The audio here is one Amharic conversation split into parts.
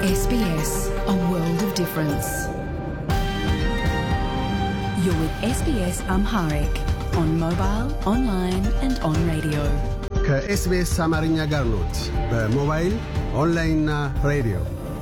SBS, a world of difference. You're with SBS Amharic on mobile, online, and on radio. ከኤስቢኤስ አማርኛ ጋር ኖት። በሞባይል ኦንላይንና ሬዲዮ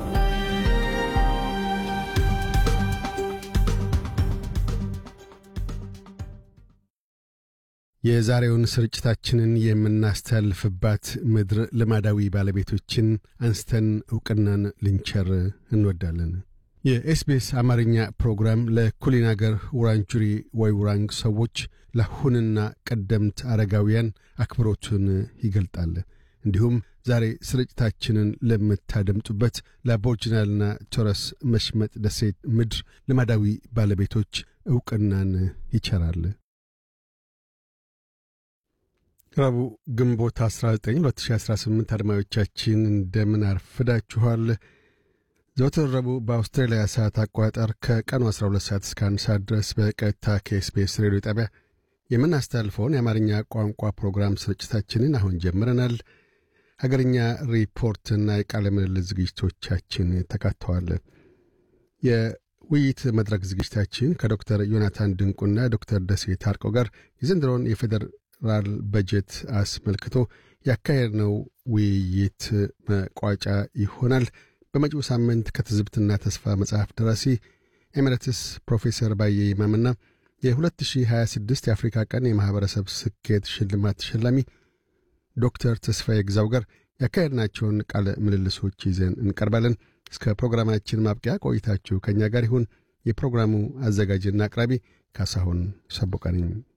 የዛሬውን ስርጭታችንን የምናስተላልፍባት ምድር ልማዳዊ ባለቤቶችን አንስተን ዕውቅናን ልንቸር እንወዳለን። የኤስቢኤስ አማርኛ ፕሮግራም ለኩሊን አገር ውራንጁሪ ወይ ውራንግ ሰዎች ለአሁንና ቀደምት አረጋውያን አክብሮቱን ይገልጣል። እንዲሁም ዛሬ ስርጭታችንን ለምታደምጡበት ለአቦርጅናልና ቶረስ መሽመጥ ደሴት ምድር ልማዳዊ ባለቤቶች ዕውቅናን ይቸራል። ረቡዕ ግንቦት 19 2018 አድማጮቻችን እንደምን አርፍዳችኋል። ዘወትር ረቡዕ በአውስትራሊያ ሰዓት አቆጣጠር ከቀኑ 12 ሰዓት እስከ 1 ሰዓት ድረስ በቀጥታ ከኤስቢኤስ ሬዲዮ ጣቢያ የምናስተላልፈውን የአማርኛ ቋንቋ ፕሮግራም ስርጭታችንን አሁን ጀምረናል። ሀገርኛ ሪፖርትና የቃለ ምልልስ ዝግጅቶቻችን ተካተዋል። የውይይት መድረክ ዝግጅታችን ከዶክተር ዮናታን ድንቁና ዶክተር ደሴ ታርቀው ጋር የዘንድሮውን የፌዴራል በጀት አስመልክቶ ያካሄድነው ውይይት መቋጫ ይሆናል። በመጪው ሳምንት ከትዝብትና ተስፋ መጽሐፍ ደራሲ ኤሜሬትስ ፕሮፌሰር ባየ ይማምና የ2026 የአፍሪካ ቀን የማኅበረሰብ ስኬት ሽልማት ተሸላሚ ዶክተር ተስፋዬ ግዛው ጋር ያካሄድናቸውን ቃለ ምልልሶች ይዘን እንቀርባለን። እስከ ፕሮግራማችን ማብቂያ ቆይታችሁ ከእኛ ጋር ይሁን። የፕሮግራሙ አዘጋጅና አቅራቢ ካሳሁን ሰቦቃ ነኝ።